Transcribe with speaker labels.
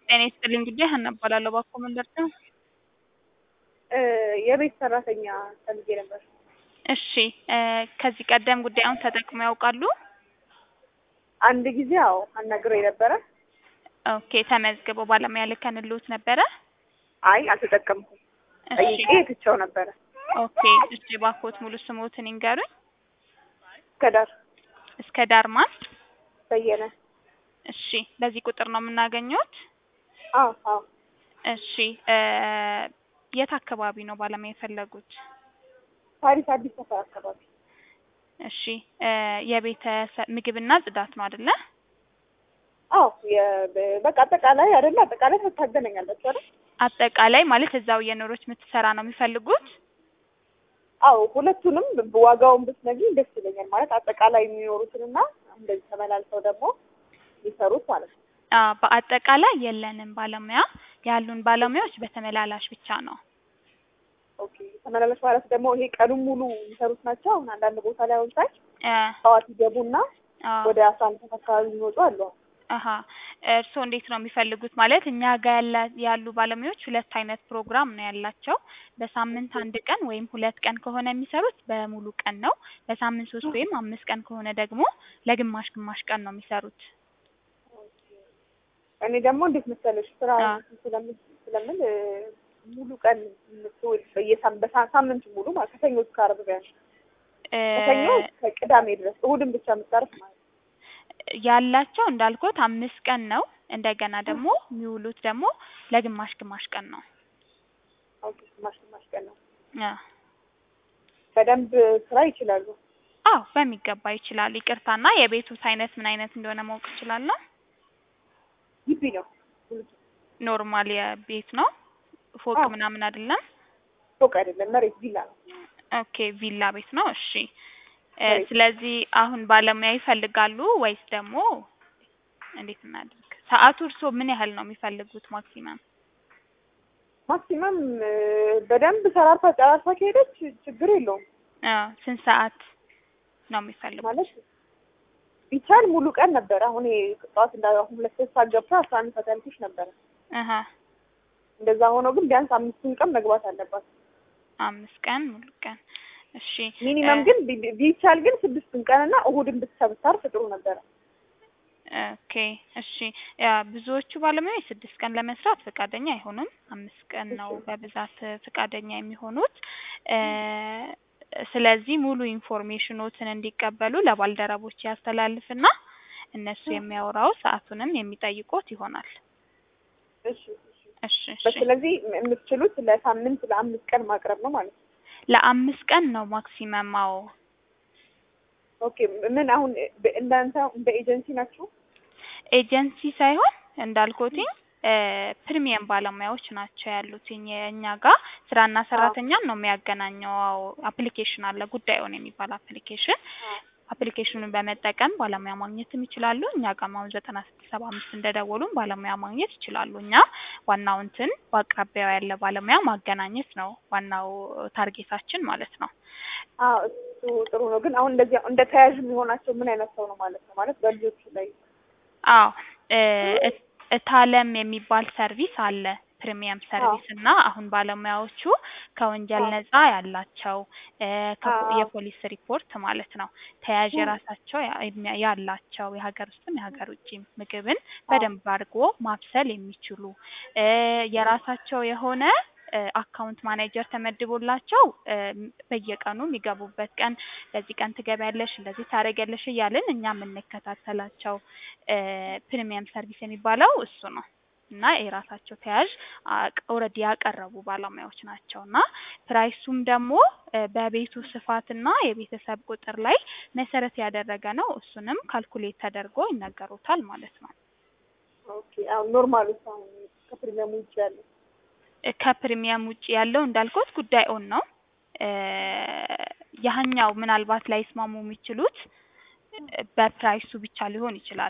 Speaker 1: ጤና ይስጥልኝ ጉዳይ ሀና እባላለሁ። እባክዎ ምን ልርዳው?
Speaker 2: የቤት ሰራተኛ ፈልጌ ነበር።
Speaker 1: እሺ እ ከዚህ ቀደም ጉዳዩን ተጠቅመው ያውቃሉ?
Speaker 2: አንድ ጊዜ አዎ አናግረው ነበረ።
Speaker 1: ኦኬ ተመዝግበው ባለሙያ ልከንልዎት ነበረ?
Speaker 2: አይ አልተጠቀምኩም።
Speaker 1: እሺ
Speaker 2: ጠይቄ ትቼው ነበረ።
Speaker 1: ኦኬ እሺ እባክዎት ሙሉ ስምዎትን ይንገሩኝ?
Speaker 2: እስከዳር
Speaker 1: እስከ ዳር ማን?
Speaker 2: በየነ።
Speaker 1: እሺ በዚህ ቁጥር ነው የምናገኘዎት?
Speaker 2: አዎ አዎ
Speaker 1: እሺ እ የት አካባቢ ነው ባለሙያ የፈለጉት?
Speaker 2: ፓሪስ አዲስ ሰፈር አካባቢ።
Speaker 1: እሺ እ የቤተሰብ ምግብና ጽዳት ነው አይደለ?
Speaker 2: አዎ የ- በቃ አጠቃላይ አይደለ አጠቃላይ ታገናኛላችሁ አይደል?
Speaker 1: አጠቃላይ ማለት እዛው እየኖረች የምትሰራ ነው የሚፈልጉት?
Speaker 2: አዎ ሁለቱንም ዋጋውን ብትነግሪኝ ደስ ይለኛል። ማለት አጠቃላይ የሚኖሩትንና እንደዚህ ተመላልሰው ደግሞ የሚሰሩት ማለት ነው።
Speaker 1: አዎ በአጠቃላይ የለንም ባለሙያ ያሉን ባለሙያዎች በተመላላሽ ብቻ ነው።
Speaker 2: ኦኬ ተመላላሽ ማለት ደግሞ ይሄ ቀኑን ሙሉ የሚሰሩት ናቸው። አሁን አንዳንድ ቦታ ላይ አሁን ሳይ
Speaker 1: እ
Speaker 2: ጠዋት ይገቡና
Speaker 1: አዎ
Speaker 2: ወደ አስራ አንድ ሰዓት አካባቢ የሚወጡ አሉ።
Speaker 1: አሀ እርስዎ እንዴት ነው የሚፈልጉት? ማለት እኛ ጋር ያለ ያሉ ባለሙያዎች ሁለት አይነት ፕሮግራም ነው ያላቸው። በሳምንት አንድ ቀን ወይም ሁለት ቀን ከሆነ የሚሰሩት በሙሉ ቀን ነው። በሳምንት ሶስት ወይም አምስት ቀን ከሆነ ደግሞ ለግማሽ ግማሽ ቀን ነው የሚሰሩት።
Speaker 2: እኔ ደግሞ እንዴት መሰለሽ ስራ
Speaker 1: አ
Speaker 2: ስለምል ስለምል እ ሙሉ ቀን የምትውል በየሳም በሳ- ሳምንቱ ሙሉ ማለት ከሰኞ እስከ ዓርብ ቢያንስ
Speaker 1: እ
Speaker 2: ከሰኞ እስከ ቅዳሜ ድረስ እሑድን ብቻ የምታርፍ ማለት ነው።
Speaker 1: ያላቸው እንዳልኩት አምስት ቀን ነው። እንደገና ደግሞ የሚውሉት ደግሞ ለግማሽ ግማሽ ቀን ነው።
Speaker 2: ኦኬ ግማሽ ግማሽ ቀን ነው።
Speaker 1: አ
Speaker 2: በደንብ ስራ ይችላሉ።
Speaker 1: አዎ በሚገባ ይችላሉ። ይቅርታና የቤቱት አይነት ምን አይነት እንደሆነ ማወቅ እችላለሁ?
Speaker 2: ግቢ ነው ሙሉ
Speaker 1: ኖርማል የቤት ነው? ፎቅ
Speaker 2: አዎ
Speaker 1: ምናምን አይደለም?
Speaker 2: ፎቅ አይደለም መሬት ቪላ ነው።
Speaker 1: ኦኬ ቪላ ቤት ነው። እሺ እ
Speaker 2: መሬት
Speaker 1: ስለዚህ አሁን ባለሙያ ይፈልጋሉ ወይስ ደግሞ እንዴት እናድርግ? ሰዓቱ እርስዎ ምን ያህል ነው የሚፈልጉት ማክሲመም?
Speaker 2: ማክሲመም እ በደንብ ሰራርታ ጨራርሳ ከሄደች ችግር የለውም
Speaker 1: አ ስንት ሰዓት ነው የሚፈልጉት?
Speaker 2: ማለት ቢቻል ሙሉ ቀን ነበረ። አሁን ይሄ ጠዋት እንዳ አሁን ሁለት ሶስት ሰዓት ገብታ አስራ አንድ ሰዓት ያልኩሽ ነበረ።
Speaker 1: አሀ
Speaker 2: እንደዛ ሆኖ ግን ቢያንስ አምስቱን ቀን መግባት አለባት።
Speaker 1: አምስት ቀን ሙሉ ቀን እሺ እ
Speaker 2: ሚኒመም ግን ቢ- ቢቻል ግን ስድስቱን ቀንና እሑድን ብቻ ብታርፍ ጥሩ ነበረ።
Speaker 1: ኦኬ እሺ ያ ብዙዎቹ ባለሙያዎች ስድስት ቀን ለመስራት ፈቃደኛ አይሆኑም። አምስት ቀን ነው በብዛት ፈቃደኛ የሚሆኑት። እ ስለዚህ ሙሉ ኢንፎርሜሽኖትን እንዲቀበሉ ለባልደረቦች ያስተላልፍና እነሱ የሚያወራው ሰዓቱንም የሚጠይቁት ይሆናል።
Speaker 2: እሺ እሺ።
Speaker 1: እሺ እሺ
Speaker 2: ስለዚህ የምትችሉት ለሳምንት ለአምስት ቀን ማቅረብ ነው ማለት ነው።
Speaker 1: ለአምስት ቀን ነው ማክሲመም። አዎ
Speaker 2: ኦኬ ምን አሁን በ- እናንተ በኤጀንሲ ናችሁ?
Speaker 1: ኤጀንሲ ሳይሆን እንዳልኩትኝ እ ፕሪሚየም ባለሙያዎች ናቸው ያሉትኝ እኛ ጋር ስራና
Speaker 2: አዎ
Speaker 1: ሰራተኛን ነው የሚያገናኘው። አዎ አፕሊኬሽን አለ ጉዳዩን የሚባል አፕሊኬሽን
Speaker 2: አዎ
Speaker 1: አፕሊኬሽኑን በመጠቀም ባለሙያ ማግኘትም ይችላሉ። እኛ ጋር አሁን ዘጠና ስድስት ሰባ አምስት እንደደወሉም ባለሙያ ማግኘት ይችላሉ። እኛ ዋናው እንትን በአቅራቢያው ያለ ባለሙያ ማገናኘት ነው ዋናው ታርጌታችን ማለት ነው።
Speaker 2: አዎ እሱ ጥሩ ነው። ግን አሁን እንደዚህ እንደ ተያዥ የሚሆናቸው ምን አይነት ሰው ነው ማለት ነው? ማለት በልጆቹ ላይ
Speaker 1: አዎ እ እት- እታለም የሚባል ሰርቪስ አለ ፕሪሚየም
Speaker 2: አዎ
Speaker 1: ሰርቪስ እና አሁን ባለሙያዎቹ ከወንጀል
Speaker 2: አዎ
Speaker 1: ነጻ ያላቸው እ ከፖ-
Speaker 2: አዎ
Speaker 1: የፖሊስ ሪፖርት ማለት ነው ተያዥ
Speaker 2: ም፣
Speaker 1: የራሳቸው ያ- የሚያ- ያላቸው የሀገር ውስጥም የሀገር ውጭም ምግብን
Speaker 2: አዎ
Speaker 1: በደንብ አድርጎ ማብሰል የሚችሉ እ የራሳቸው የሆነ እ አካውንት ማኔጀር ተመድቦላቸው እ በየቀኑ የሚገቡበት ቀን በዚህ ቀን ትገቢያለሽ፣ እንደዚህ ታደርጊያለሽ እያልን እኛ የምንከታተላቸው እ ፕሪሚየም ሰርቪስ የሚባለው እሱ ነው። እና የራሳቸው ተያዥ ኦልሬዲ ያቀረቡ ባለሙያዎች ናቸው። እና ፕራይሱም ደግሞ እ በቤቱ ስፋትና የቤተሰብ ቁጥር ላይ መሰረት ያደረገ ነው። እሱንም ካልኩሌት ተደርጎ ይነገሩታል ማለት ነው።
Speaker 2: ኦኬ አሁን ኖርማሉ አሁን ከፕሪሚየም ውጭ ያለው
Speaker 1: እ ከፕሪሚየም ውጭ ያለው እንዳልኩት ጉዳይ ኦን ነው። እ ያህኛው ምናልባት ላይስማሙ የሚችሉት እ በፕራይሱ ብቻ ሊሆን ይችላል።